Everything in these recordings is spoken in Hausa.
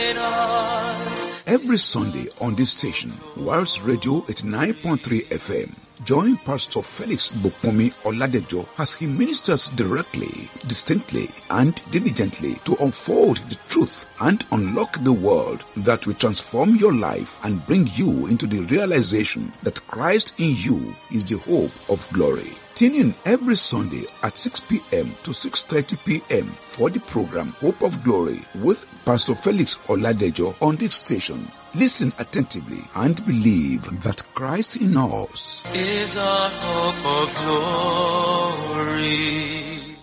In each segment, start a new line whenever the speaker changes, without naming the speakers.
Every Sunday on this station, Wales Radio 89.3 FM, join Pastor Felix Bukumi Oladejo as he ministers directly, distinctly, and diligently to unfold the truth and unlock the world that will transform your life and bring you into the realization that Christ in you is the hope of glory. Tune in every Sunday at 6 p.m. to 6.30 p.m. for the program Hope of Glory with Pastor Felix Oladejo on this station. Listen attentively and believe that Christ in us
is our hope of glory.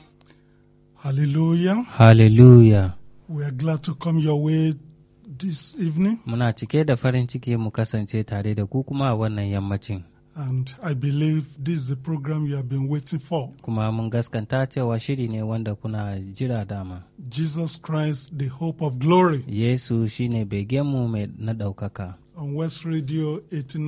Hallelujah.
Hallelujah.
We are glad to come your way this evening.
Muna cike da farin ciki mu kasance tare da ku kuma a wannan yammacin.
And I believe this is the program you have been waiting for.
Kuma mun gaskanta cewa shiri ne wanda kuna jira dama.
Jesus Christ, the hope of glory.
Yesu shine begenmu mai na ɗaukaka.
On West Radio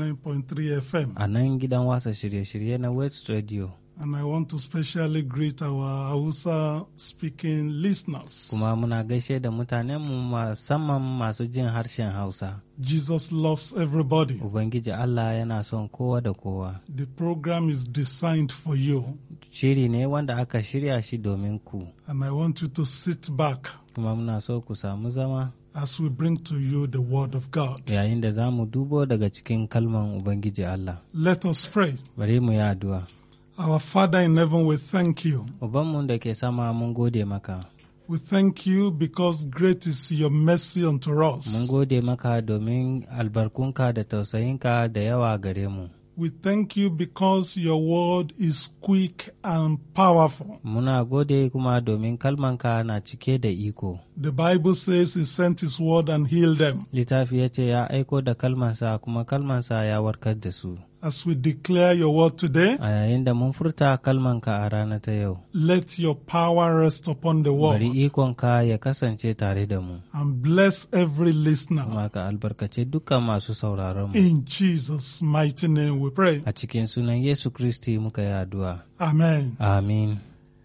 89.3 FM.
A nan gidan wasa shirye-shirye na West Radio.
And I want to specially greet our Hausa speaking listeners.
Kuma muna gaishe da mutanenmu musamman masu jin harshen Hausa.
Jesus loves everybody.
Ubangiji Allah yana son kowa da kowa.
The program is designed for you.
Shiri ne wanda aka shirya shi domin ku.
And I want you to sit back
Kuma muna so ku samu zama
as we bring to you the Word of God.
yayin da za mu dubo daga cikin kalman Ubangiji Allah.
Let us pray.
Bari mu yi addu'a.
Our Father in heaven, we thank you.
Ubanmu da ke sama mun gode maka.
We thank you because great is your mercy unto
Mun
us.
gode maka domin albarkunka da tausayinka da yawa gare mu.
We thank you because your word is quick and powerful.
Muna gode kuma domin kalmanka na cike da iko.
The Bible says he sent his word and healed them.
Littafi ya ce ya aiko da kalmansa kuma kalmansa ya warkar da su.
As we declare your word today,
A yayin da mun furta kalmanka a rana ta yau,
let your power rest upon the
bari
word
ikonka ya kasance tare da mu.
and bless every listener.
Kuma ka albarkace dukkan masu sauraron mu.
In Jesus' mighty name we pray.
A cikin sunan Yesu Kristi muka yi addu'a.
Amen.
Amin.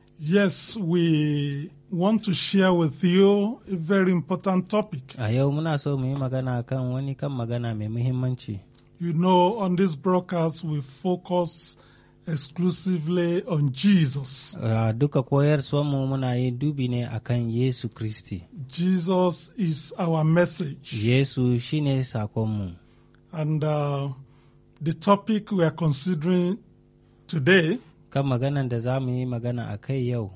Yes, we want to share with you a very important topic.
A yau muna so mu yi magana kan wani kan magana mai muhimmanci.
You know, on this broadcast, we focus exclusively on Jesus.
Uh, duka koyarwarmu muna yin dubi ne akan Yesu Kristi.
Jesus is our message.
Yesu shine sakonmu.
And uh, the topic we are considering today
Kan maganan da za mu yi magana a kai yau,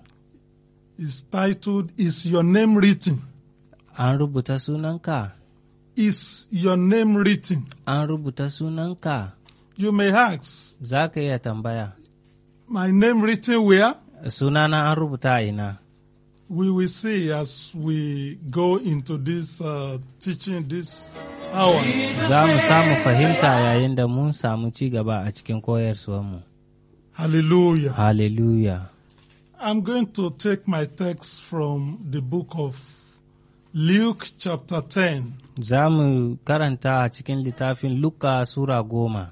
is titled, Is Your Name Written?
an rubuta sunanka,
Is Your Name Written?
an rubuta sunanka,
You may ask,
za ka iya tambaya,
My name written where?
sunana an rubuta a ina.
We will see as we go into this uh, teaching this hour.
Za mu samu fahimta yayin da mun samu ci gaba a cikin koyarwarmu.
Hallelujah.
Hallelujah.
I'm going to take my text from the book of Luke, chapter 10.
Za mu karanta a cikin littafin Luka Sura goma.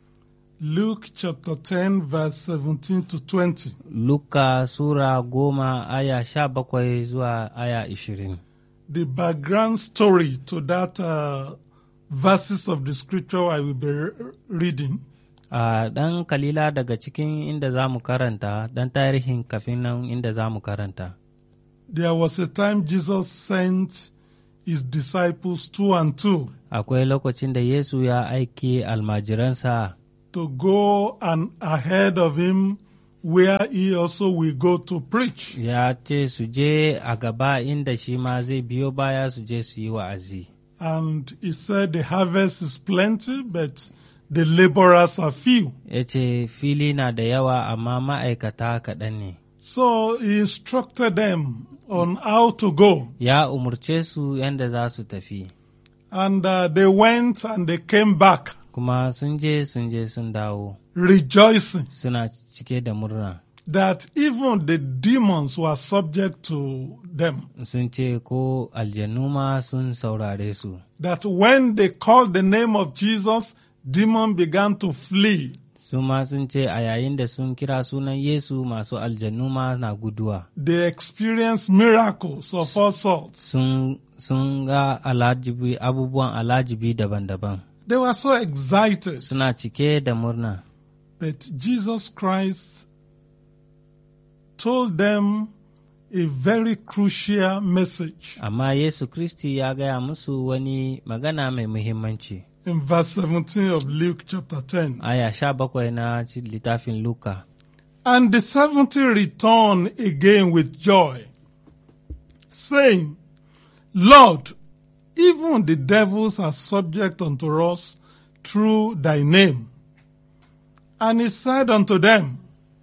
Luke, chapter 10, verse 17 to 20.
Luka Sura goma aya sha bakwai zuwa aya ishirin.
The background story to that uh, verses of the scripture I will be re- reading
A ɗan kalila daga cikin inda za mu karanta, ɗan tarihin kafin nan inda za mu karanta.
There was a time Jesus sent his disciples two and two
Akwai lokacin da Yesu ya aiki almajiransa
to go and ahead of him where he also will go to preach.
ya ce su je a gaba inda shi ma zai biyo baya su je su yi wa'azi.
And he said the harvest is plenty, but the laborers are few.
Ya ce fili na da yawa amma ma'aikata kaɗan ne.
So he instructed them on how to go.
Ya umurce su yadda za su tafi.
And uh, they went and they came back
Kuma sun je sun je sun dawo
rejoicing
suna cike da murna.
that even the demons were subject to them.
Sun ce ko aljannu ma sun saurare su.
That when they called the name of Jesus, demon began to flee.
Su ma sun ce a yayin da sun kira sunan Yesu masu aljannu ma na guduwa.
They experienced miracles of all sorts.
Sun sun ga alajibi abubuwan alajibi daban-daban
They were so excited.
suna cike da murna
But Jesus Christ told them a very crucial message
amma yesu kristi ya gaya musu wani magana mai muhimmanci
in verse 17 of Luke chapter 10.
aya sha bakwai na ci- littafin luka
And the seventy returned again with joy, saying, Lord, even the devils are subject unto us through thy name. And he said unto them,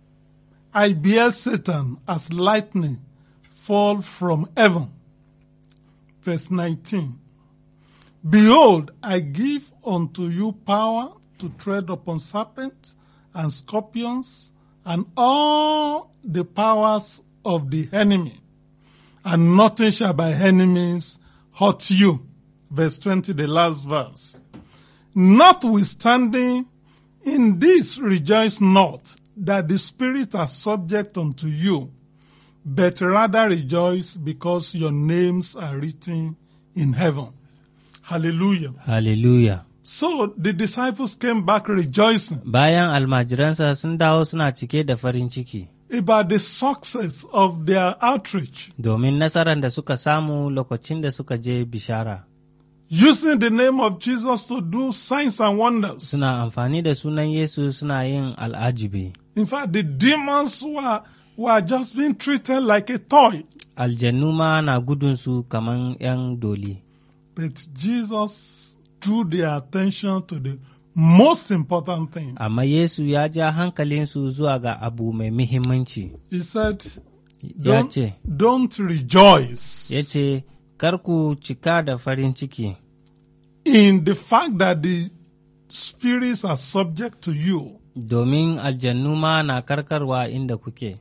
I bear Satan as lightning fall from heaven. Verse 19. Behold, I give unto you power to tread upon serpents and scorpions and all the powers of the enemy, and nothing shall by enemies hurt you. Verse 20, the last verse. Notwithstanding, in this rejoice not that the spirits are subject unto you, but rather rejoice because your names are written in heaven. Hallelujah.
hallelujah
So the disciples came back rejoicing
bayan almajiransa sun dawo suna cike da farin ciki
about the success of their outreach,
domin nasarar da suka samu lokacin da suka je bishara
using the name of Jesus to do signs and wonders.
suna amfani da sunan yesu suna yin al'ajibi
In fact, the demons were, were just being treated like a toy.
aljannu ma na gudunsu kaman 'yan doli
But Jesus drew their attention to the most important thing.
amma yesu ya ja hankalinsu zuwa ga abu mai muhimmanci
He said,
ya
Don't,
ce
don't rejoice
ya ce kar ku cika da farin ciki
in the fact that the spirits are subject to you,
domin aljannu ma na karkarwa inda kuke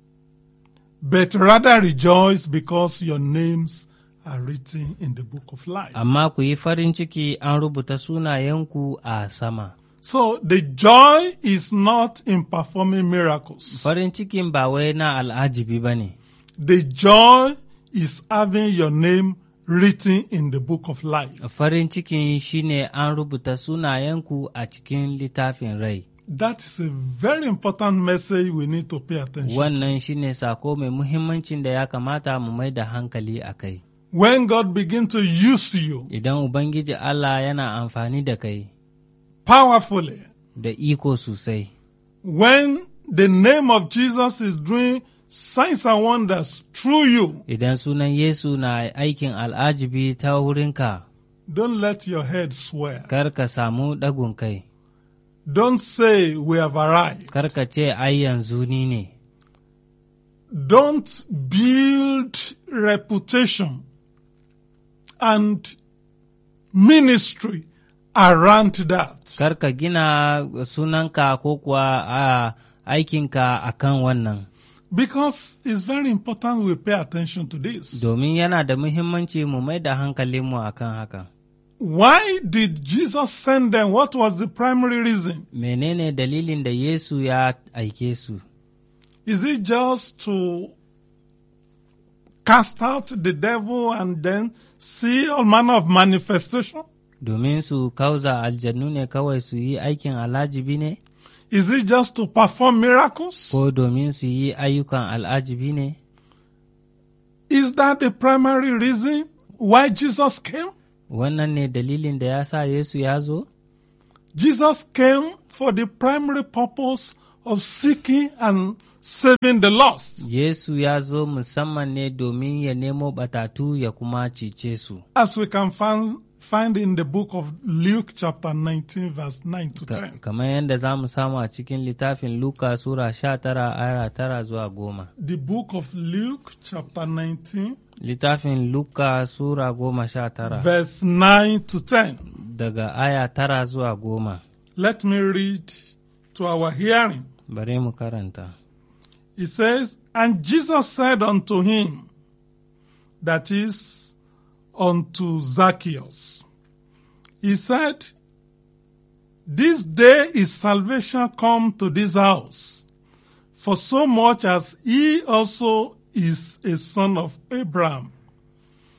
but rather rejoice because your names are written in the book of life.
amma ku yi farin ciki an rubuta sunayenku a sama
So the joy is not in performing miracles.
farin cikin ba wai na al'ajibi ba ne
The joy is having your name written in the book of life.
farin cikin shine an rubuta sunayenku a cikin littafin rai
That is a very important message we need to pay attention.
wannan shine sako mai muhimmancin da ya kamata mu mai da hankali a kai
When God begins to use you
idan ubangiji allah yana amfani da kai
powerfully,
da iko sosai
when the name of Jesus is doing signs and wonders through you,
idan sunan yesu na aikin al'ajibi ta wurinka
don't let your head swear.
kar ka samu ɗagun kai
Don't say we have arrived.
kar ka ce ai yanzu ni ne
Don't build reputation and ministry around that.
kar ka gina sunanka ko kuwa a aikinka a kan wannan
Because it's very important we pay attention to this.
domin yana da muhimmanci mu mai da hankalinmu a kan haka
Why did Jesus send them? What was the primary reason?
menene dalilin da yesu ya aike su
Is it just to cast out the devil and then see all manner of manifestation?
domin su kauza aljannu ne kawai su yi aikin al'ajibi ne
Is it just to perform miracles?
ko domin su yi ayyukan al'ajibi ne
Is that the primary reason why Jesus came?
wannan ne dalilin da ya sa yesu ya zo
Jesus came for the primary purpose of seeking and saving the lost.
yesu ya zo musamman ne domin ya nemo batatu ya kuma cice su
As we can find, find in the book of Luke chapter 19 verse 9 to
Ka-
10.
kamar yadda za mu samu a cikin littafin luka sura sha tara aya tara zuwa goma
The book of Luke chapter 19
littafin luka sura goma sha tara
verse 9 to 10.
daga aya tara zuwa goma
Let me read to our hearing.
bari mu karanta
He says, And Jesus said unto him, that is, unto Zacchaeus, He said, This day is salvation come to this house, for so much as he also is a son of Abraham.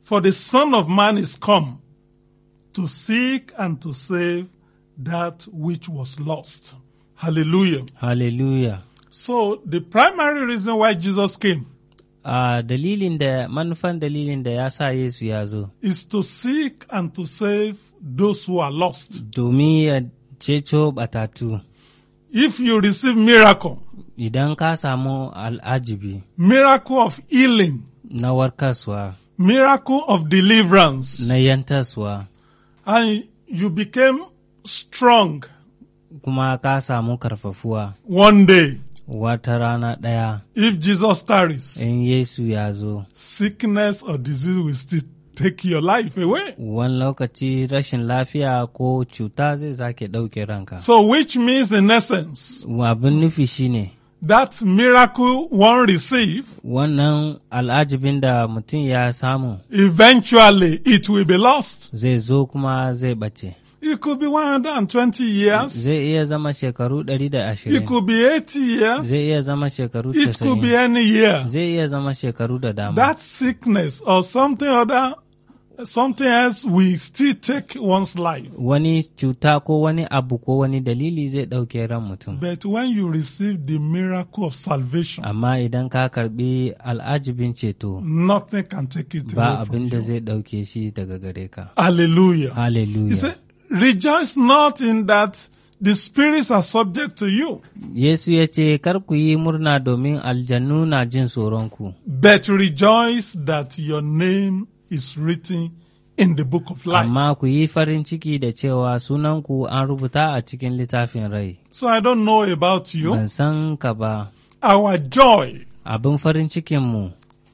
For the Son of Man is come to seek and to save that which was lost. Hallelujah.
Hallelujah.
So the primary reason why Jesus came
A dalilin da manufan dalilin da ya sa Yesu ya zo,
is to seek and to save those who are lost.
domin ya ceto batatu.
If you receive miracle,
Idan ka samu al'ajibi
miracle of healing,
na warkaswa,
miracle of deliverance,
na yantaswa,
and you became strong
kuma ka samu karfafuwa
one day,
wata rana ɗaya
if Jesus tarries,
in Yesu ya zo.
sickness or disease will still take your life away.
Wani lokaci rashin lafiya ko cuta zai sake ɗauke ranka.
So, which means in essence,
Abin nufi shine
that miracle one receive,
wannan al'ajibin da mutum ya samu
eventually it will be lost.
zai zo kuma zai ɓace.
It could be 120 years.
Zai iya zama shekaru ɗari da
It
ashirin.
could be 80 years.
Zai iya zama shekaru
It could be
casa'in.
any year.
Zai iya zama shekaru da dama.
That sickness or something other, something else will still take one's life.
Wani cuta ko wani abu ko wani dalili zai ɗauke ran mutum.
But when you receive the miracle of salvation,
Amma idan ka karɓi al'ajibin ceto,
nothing can take it
ba
away from
abin da
you.
zai ɗauke shi daga gare ka.
Hallelujah. He
Hallelujah.
said, rejoice not in that the spirits are subject to you,
Yesu ya ce, Kar ku yi murna domin aljannu na jin tsoronku,
but rejoice that your name is written in the book of life.
amma ku yi farin ciki da cewa sunanku an rubuta a cikin littafin rai.
So I don't know about you.
Ban san ka ba,
Our joy
abin farin cikinmu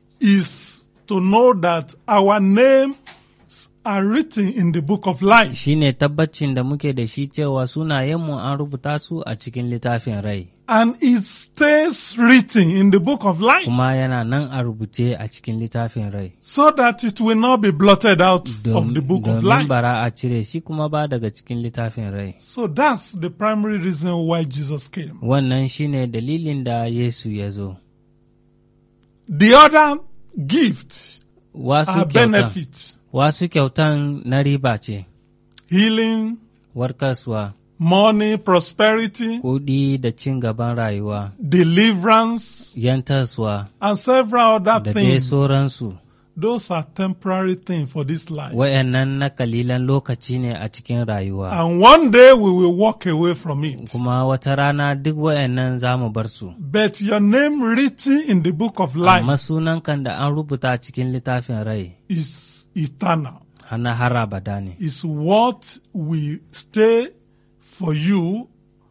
is to know that our names are written in the book of life.
shi ne tabbacin da muke da shi cewa sunayenmu an rubuta su a cikin littafin rai,
And it stays written in the book of life
kuma yana nan a rubuce a cikin littafin rai.
so that it will not be blotted out of
Dom-
the book of
Domin
life.
bara a cire shi kuma ba daga cikin littafin rai.
So that's the primary reason why Jesus came.
Wannan shi ne dalilin da Yesu ya zo.
The other gift
Wasu
are
kyautan,
benefits,
wasu kyautan na riba ce,
healing,
warkaswa,
money, prosperity,
kuɗi da cin gaban rayuwa,
deliverance,
yantaswa,
and several other
da dai
things.
sauransu.
Those are temporary things for this life.
Wayannan na kalilan lokaci ne a cikin rayuwa.
And one day we will walk away from it.
Kuma wata rana duk wayannan za mu bar su.
But your name written in the book of life
Amma sunan kan da an rubuta cikin littafin rai,
is eternal.
hana har abada ne.
Is what will stay for you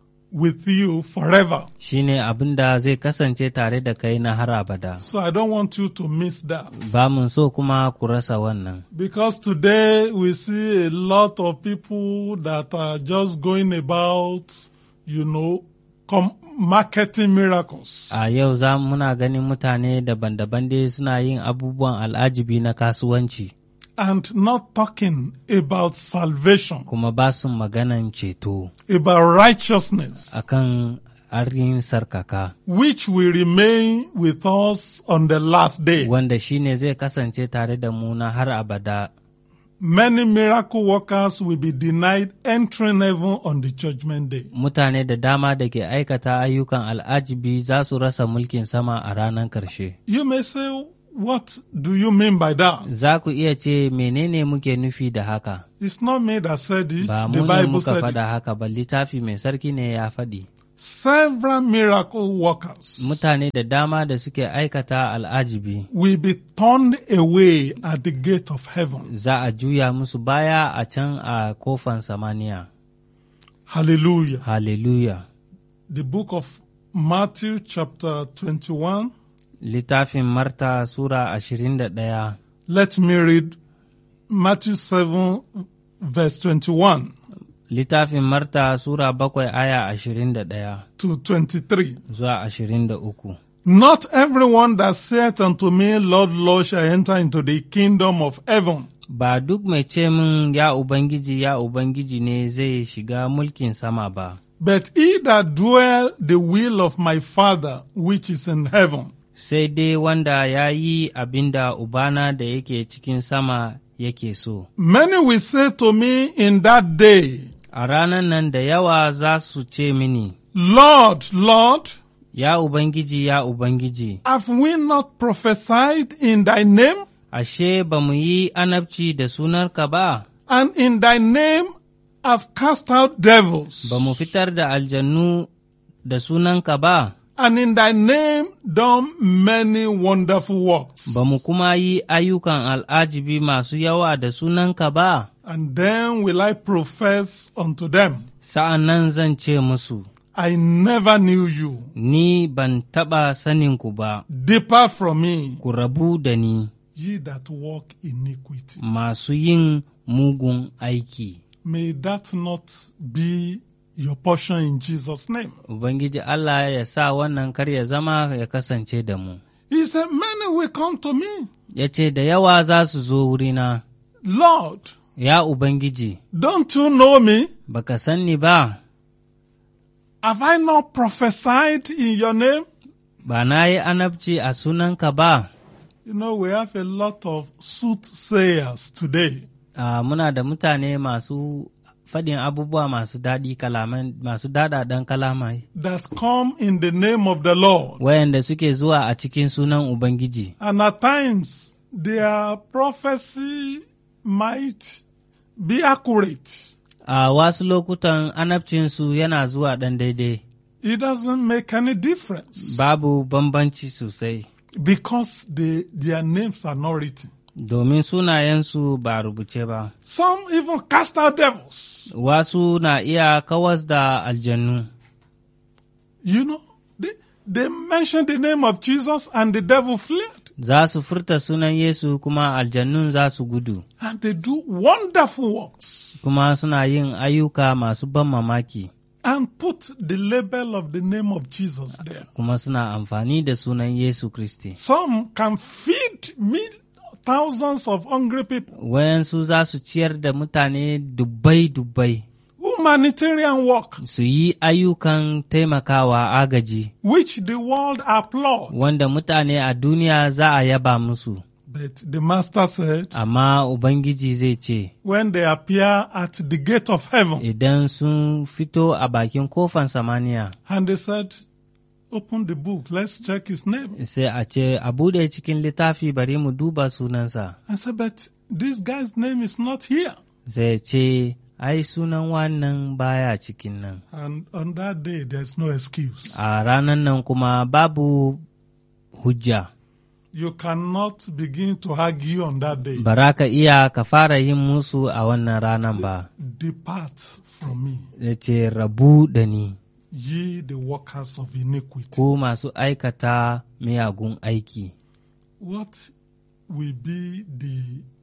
with you forever.
Shi ne abin da zai kasance tare da kai na har abada.
So I don't want you to miss that.
Ba mun so kuma ku rasa wannan.
Because today we see a lot of people that are just going about, you know, com- marketing miracles.
A yau za muna ganin mutane daban-daban dai suna yin abubuwan al'ajibi na kasuwanci,
And not talking about salvation,
kuma ba su maganan ceto
about righteousness,
akan arin sarkaka,
which will remain with us on the last day.
wanda shi ne zai kasance tare da mu na har abada.
Many miracle workers will be denied entering heaven on the judgment day.
Mutane da dama da ke aikata ayyukan al'ajibi za su rasa mulkin sama a ranar ƙarshe.
You may say, what do you mean by that?
Za ku iya ce menene muke nufi da haka?
It's not me that said it.
Ba
The
mu ne
Bible
muka
said
faɗa
it.
haka ba littafi mai sarki ne ya faɗi.
Several miracle workers
Mutane da dama da suke aikata al'ajibi
will be turned away at the gate of heaven.
za a juya musu baya a can a kofan samaniya.
Hallelujah.
Hallelujah.
The book of Matthew chapter 21.
Littafin Marta Sura ashirin da ɗaya,
Let me read Matthew 7 verse 21
littafin Marta Sura bakwai aya ashirin da ɗaya
to 23.
zuwa ashirin da uku.
Not everyone that saith unto me, Lord, Lord, shall enter into the kingdom of heaven,
Ba duk mai ce min ya Ubangiji ya Ubangiji ne zai shiga mulkin sama ba,
but he that doeth the will of my Father which is in heaven.
sai dai wanda ya yi abin da Ubana da yake cikin sama yake so.
Many will say to me in that day,
A ranar nan da yawa za su ce mini,
Lord, Lord,
Ya Ubangiji, ya Ubangiji,
have we not prophesied in thy name?
ashe ba mu yi anabci da sunarka ba,
And in thy name have cast out devils?
ba mu fitar da aljannu da sunanka ba,
And in thy name done many wonderful works?
ba mu kuma yi ayyukan al'ajibi masu yawa da sunanka ba,
And then will I profess unto them,
sa'an nan zan ce musu,
I never knew you.
Ni ban taɓa saninku ba,
Depart from me,
ku rabu da ni,
ye that walk iniquity.
masu yin mugun aiki.
May that not be your portion in Jesus' name.
Ubangiji Allah ya sa wannan kar ya zama ya kasance da mu.
He said, Many will come to me.
Ya ce, Da yawa za su zo wurina,
Lord,
ya Ubangiji,
don't you know me?
baka san ni ba,
Have I not prophesied in your name?
ba na yi anabci a sunanka ba.
You know, we have a lot of soothsayers today.
Ah, muna da mutane masu faɗin abubuwa masu daɗi kalaman masu daɗaɗen kalamai,
that come in the name of the Lord.
wayanda suke zuwa a cikin sunan Ubangiji.
And at times, their prophecy might be accurate.
A wasu lokutan anabcinsu yana zuwa ɗan daidai,
It doesn't make any difference
babu bambanci sosai,
because they, their names are not written.
domin sunayensu ba rubuce ba.
Some even cast out devils.
Wasu na iya kawas da aljannu.
You know, they, they mention the name of Jesus and the devil fled.
Za su furta sunan Yesu kuma aljannun za su gudu,
And they do wonderful works
kuma suna yin ayyuka masu ban mamaki,
and put the label of the name of Jesus there.
kuma suna amfani da sunan Yesu Kristi.
Some can feed mil- thousands of hungry people.
Wayansu za su ciyar da mutane dubbai-dubbai,
Humanitarian work,
su yi ayyukan taimakawa agaji,
which the world applaud.
wanda mutane a duniya za a yaba musu.
But the master said,
Amma Ubangiji zai ce,
when they appear at the gate of heaven,
Idan sun fito a bakin kofan samaniya,
and they said, open the book, let's check his name.
sai a ce, A buɗe cikin littafi bari mu duba sunansa.
I said, but this guy's name is not here.
Zai ce, Ai, sunan wannan baya cikin nan.
And on that day, there's no excuse.
A ranan nan kuma babu hujja,
You cannot begin to argue on that day.
bara ka iya ka fara yin musu a wannan ranan ba.
Depart from me,
Ya ce, Rabu da ni,
ye the workers of iniquity.
ku masu aikata miyagun aiki.
What will be the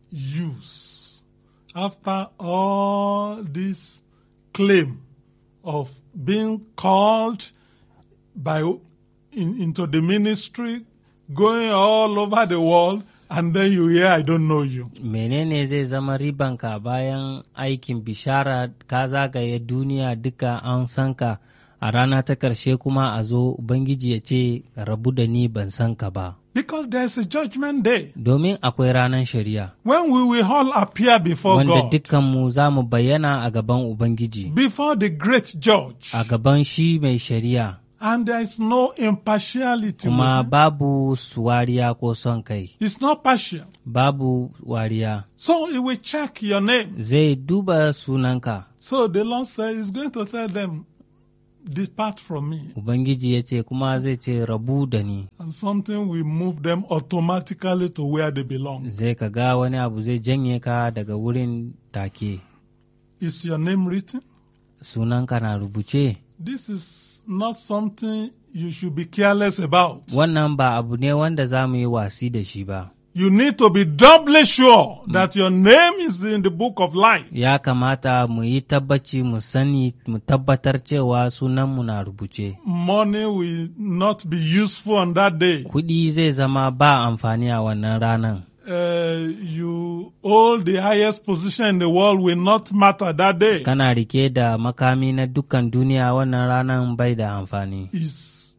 use after all this claim of being called by in, into the ministry, going all over the world, and then you hear, I don't know you.
menene zai zama ribanka bayan aikin bishara ka zagaye duniya duka an san ka a rana ta ƙarshe kuma a zo ubangiji ya ce rabu da ni ban san ka ba
Because there's a judgment day
domin akwai ranar shari'a
when we will all appear before
wanda
God,
dukkanmu za mu bayyana a gaban ubangiji
before the great judge,
a gaban shi mai shari'a
and there is no impartiality.
kuma
with it.
babu suwariya ko son kai
It's not partial.
babu wariya
So he will check your name.
zai duba sunanka
So the Lord said he's going to tell them, depart from me.
ubangiji ya ce kuma zai ce rabu da ni
And something will move them automatically to where they belong.
zai ka ga wani abu zai janye ka daga wurin take
Is your name written?
sunanka na rubuce
This is not something you should be careless about.
wannan ba abu ne wanda za mu yi wasi da shi ba
You need to be doubly sure that your name is in the book of life.
ya kamata mu yi tabbaci mu sani mu tabbatar cewa sunanmu na rubuce
Money will not be useful on that day.
kuɗi zai zama ba amfani a wannan ranan
Uh, you hold the highest position in the world will not matter that day.
kana rike da makami na dukkan duniya wannan ranan bai da amfani
Is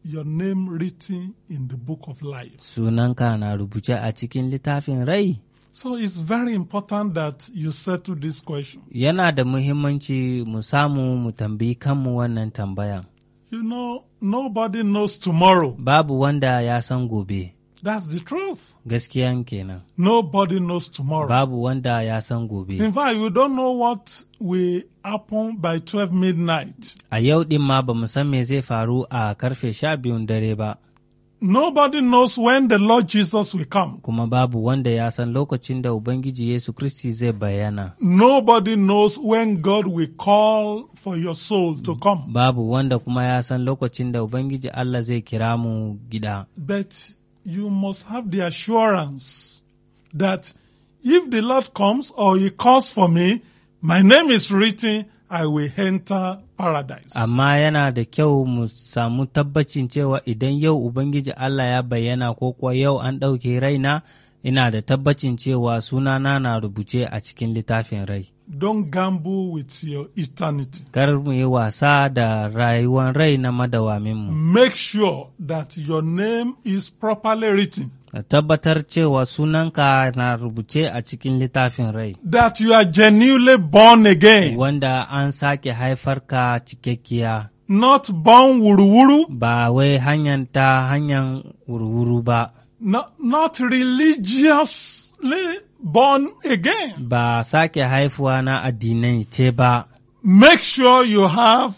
your name written in the book of life.
sunanka na rubuce a cikin littafin rai
So it's very important that you settle this question.
yana da muhimmanci mu samu mu tambayi kanmu wannan tambayan
You know, nobody knows tomorrow.
babu wanda ya san gobe
That's the truth.
gaskiyan kenan
Nobody knows tomorrow.
babu wanda ya san gobe
In fact, we don't know what will happen by 12 midnight.
a yau din ma ba mu san me zai faru a karfe sha biyun dare ba
Nobody knows when the Lord Jesus will come.
kuma babu wanda ya san lokacin da ubangiji yesu kristi zai bayyana
Nobody knows when God will call for your soul to come.
babu wanda kuma ya san lokacin da ubangiji allah zai kira mu gida
But you must have the assurance that if the Lord comes or He calls for me, my name is written, I will enter paradise.
amma yana da kyau mu samu tabbacin cewa idan yau ubangiji allah ya bayyana ko kuwa yau an ɗauke raina ina da tabbacin cewa sunana na rubuce a cikin littafin rai
Don't gamble with your eternity.
kar mu yi wasa da rayuwar rai na madawaminmu
Make sure that your name is properly written,
ka tabbatar cewa sunanka na rubuce a cikin littafin rai
that you are genuinely born again,
wanda an sake haifar ka cikakkiya
not born wuru-wuru,
ba wai hanyar ta hanyar wurwuru ba
not, not religiously born again.
ba sake haifuwa na addinai ce ba
Make sure you have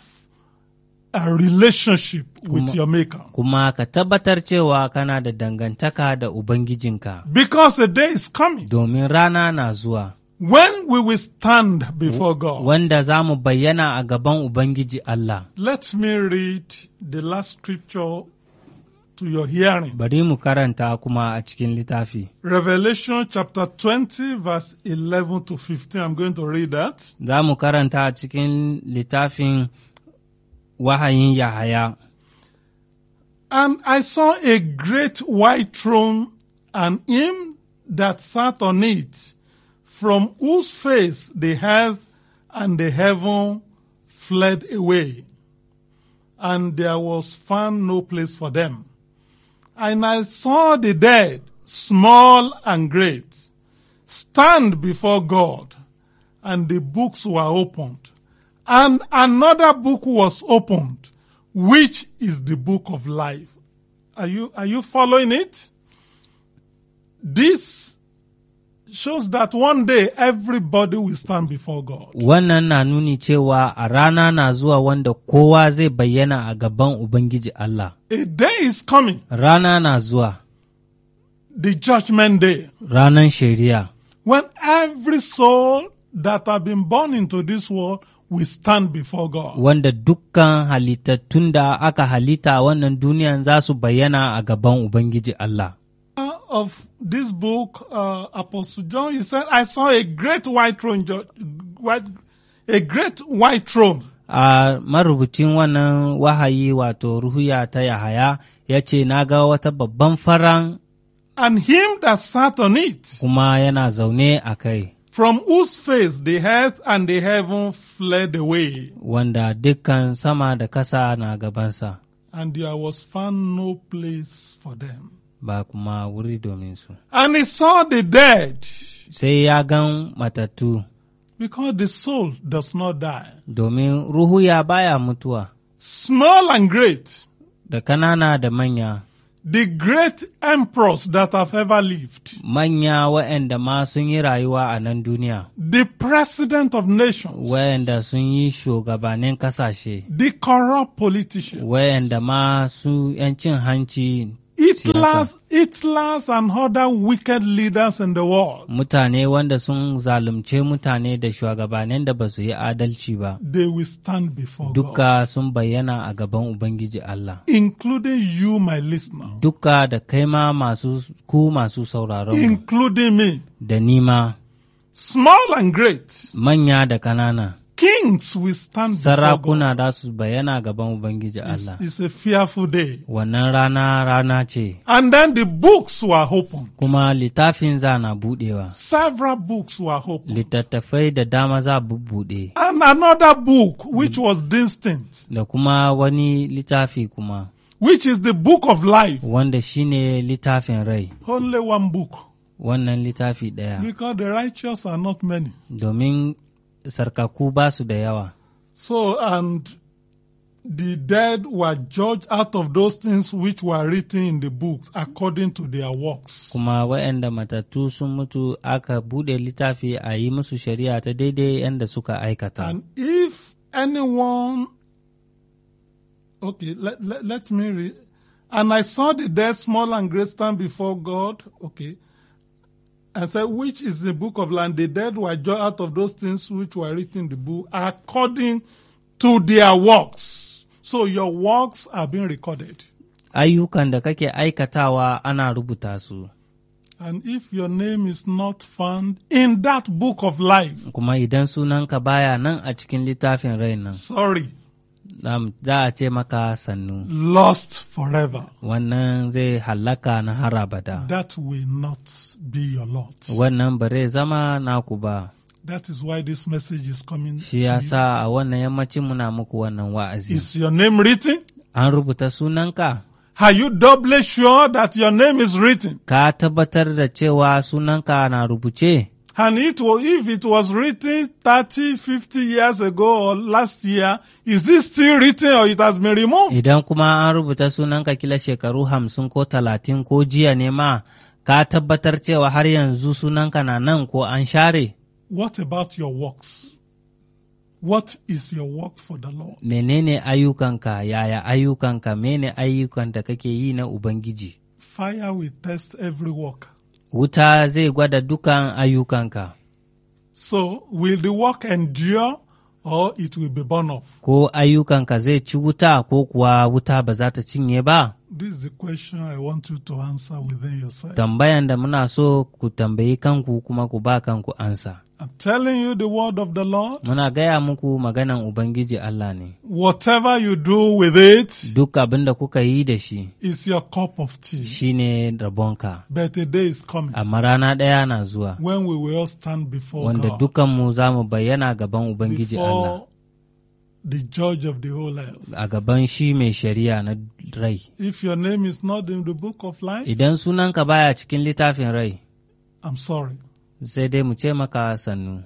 a relationship with your Maker.
kuma ka tabbatar cewa kana da dangantaka da ubangijinka
Because a day is coming
domin rana na zuwa
when we will stand before God.
wanda za mu bayyana a gaban ubangiji Allah
Let me read the last scripture to your hearing.
bari mu karanta kuma a cikin littafi
Revelation chapter 20, verse 11 to 15. I'm going to read that.
za mu karanta a cikin littafin wahayin Yahaya.
And I saw a great white throne and him that sat on it, from whose face the earth and the heaven fled away, and there was found no place for them. And I saw the dead, small and great, stand before God, and the books were opened. And another book was opened, which is the book of life. Are you, are you following it? This shows that one day everybody will stand before God.
Wannan na nuni cewa a rana na zuwa wanda kowa zai bayyana a gaban Ubangiji Allah.
A day is coming,
Rana na zuwa,
the judgment day,
ranan shari'a,
when every soul that have been born into this world will stand before God.
wanda dukkan halittattun da aka halitta a wannan duniyan za su bayyana a gaban Ubangiji Allah.
Of this book, uh, Apostle John, he said, I saw a great white throne, ju- white, a great white throne.
A marubucin wannan wahayi wato ruhuya ta Yahaya ya ce, Na ga wata babban faran
and him that sat on it,
kuma yana zaune a kai,
from whose face the earth and the heaven fled away,
wanda dukkan sama da kasa na gabansa,
and there was found no place for them.
ba kuma wuri domin su.
And he saw the dead,
Sai ya gan matattu,
because the soul does not die,
domin ruhuya baya mutuwa,
small and great,
da kanana da manya,
the great emperors that have ever lived,
manya waɗanda ma sun yi rayuwa a nan duniya.
the president of nations,
wayanda sun yi shugabannin kasashe,
the corrupt politicians,
wayanda ma su ‘yan cin hanci
Hitlers, Hitlers and other wicked leaders in the world,
mutane wanda sun zalunce mutane da shugabannin da ba su yi adalci ba,
they will stand before God,
duka sun bayyana a gaban Ubangiji Allah.
including you, my listener,
Duka da kai ma masu ku masu sauraron mu,
including me,
da nima
small and great.
manya da kanana,
Kings will stand before God.
sarakuna da su bayyana gaban Ubangiji
It's,
Allah.
it's a fearful day.
Wannan rana rana ce,
And then the books were opened.
kuma littafin za na buɗewa.
Several books were opened.
littattafai da dama za bubbuɗe
And another book, which was distinct,
da kuma wani littafi kuma
which is the book of life.
wanda shine littafin rai
Only one book.
wannan littafi ɗaya
Because the righteous are not many.
domin sarkaku ba su da yawa
So, and the dead were judged out of those things which were written in the books according to their works.
kuma waɗanda matattu sun mutu aka buɗe littafi a yi musu shari'a ta daidai yadda suka aikata
And if anyone, okay, let, let, let me read. And I saw the dead small and great stand before God, okay, and said, which is the book of land? The dead were judged out of those things which were written in the book according to their works. So your works are being recorded.
ayyukan da kake aikatawa ana rubuta su
And if your name is not found in that book of life,
kuma idan sunanka baya nan a cikin littafin rai nan
sorry,
nam- za a ce maka sannu
lost forever.
wannan zai hallaka na har abada
That will not be your lot.
wannan ba zai zama naku ba
That is why this message is coming to
shi ya
you.
sa a wannan yammacin muna muku wannan wa'azi
Is your name written?
an rubuta sunanka
Are you doubly sure that your name is written?
ka tabbatar da cewa sunanka na rubuce
And it was, if it was written 30, 50 years ago or last year, is it still written or it has been removed?
idan kuma an rubuta sunanka kila shekaru hamsin ko talatin ko jiya ne ma ka tabbatar cewa har yanzu sunanka na nan ko an share
What about your works? What is your work for the Lord?
menene ayyukanka yaya ayyukanka mene ayyukan da kake yi na ubangiji
Fire will test every work.
wuta zai gwada dukan ayyukanka
So will the work endure or it will be burned off?
ko ayyukanka zai ci wuta ko kuwa wuta ba za ta cinye ba
This is the question I want you to answer within yourself.
tambayan da muna so ku tambayi kanku kuma ku ba kanku ansa
I'm telling you the word of the Lord.
muna gaya muku maganan ubangiji Allah ne
Whatever you do with it
duk abin da kuka yi da shi
is your cup of tea.
shine rabonka
But a day is coming
amma rana ɗaya na zuwa
when we will all stand before
wanda
God,
dukanmu za mu bayyana gaban ubangiji Allah
before the judge of the whole earth.
a gaban shi mai shari'a na rai
If your name is not in the book of life,
idan sunanka baya cikin littafin rai
I'm sorry.
sai dai mu ce maka sannu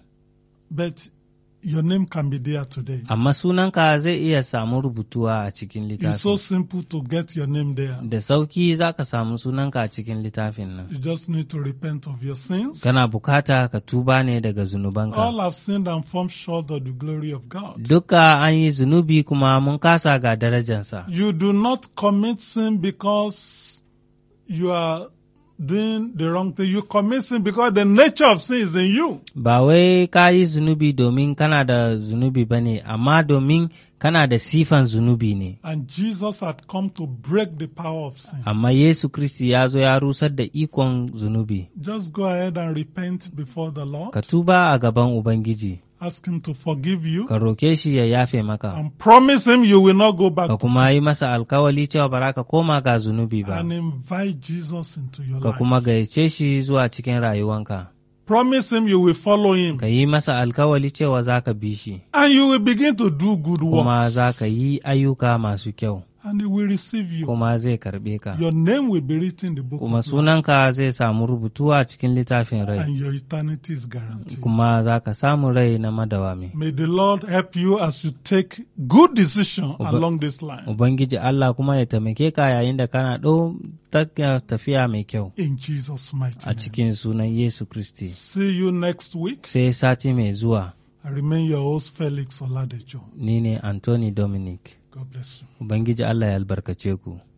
But your name can be there today.
amma sunanka zai iya samu rubutuwa a cikin
It's so
littafin
simple to get your name there.
da sauki za ka samu sunanka a cikin littafin nan
You just need to repent of your sins.
kana bukata ka tuba ne daga zunubanka
All have sinned and fallen short of the glory of God.
duka an yi zunubi kuma mun kasa ga darajansa
You do not commit sin because you are doing the wrong thing. You commit sin because the nature of sin is in you.
ba wai ka yi zunubi domin kana da zunubi ba ne amma domin kana da sifan zunubi ne
And Jesus had come to break the power of sin.
amma yesu kristi ya zo ya rusar da ikon zunubi
Just go ahead and repent before the Lord.
ka tuba a gaban ubangiji
Ask Him to forgive you
ka roke shi ya yafe maka
and promise Him you will not go back
ka
to
kuma
sin.
yi masa alkawali cewa ba za ka koma ga zunubi ba
And invite Jesus into your
ka
life.
kuma gayyace shi zuwa cikin rayuwanka
Promise Him you will follow Him.
ka yi masa alkawali cewa za ka bi shi
And you will begin to do good
kuma
works.
za ka yi ayyuka masu kyau
And He will receive you.
kuma zai karbe ka
Your name will be written in the book
kuma
of life.
sunanka zai samu rubutuwa cikin littafin rai
And your eternity is guaranteed.
kuma za ka samu rai na madawami
May the Lord help you as you take good decision
Uba-
along this line.
ubangiji Allah kuma ya taimake ka yayin da kana ɗau ta- tafiya mai kyau
In Jesus' mighty
a
name.
cikin sunan Yesu Kristi
See you next week.
sai sati mai zuwa
I remain your host, Felix Oladejo.
ni ne Anthony Dominic
God bless you.
ubangiji Allah ya albarkace ku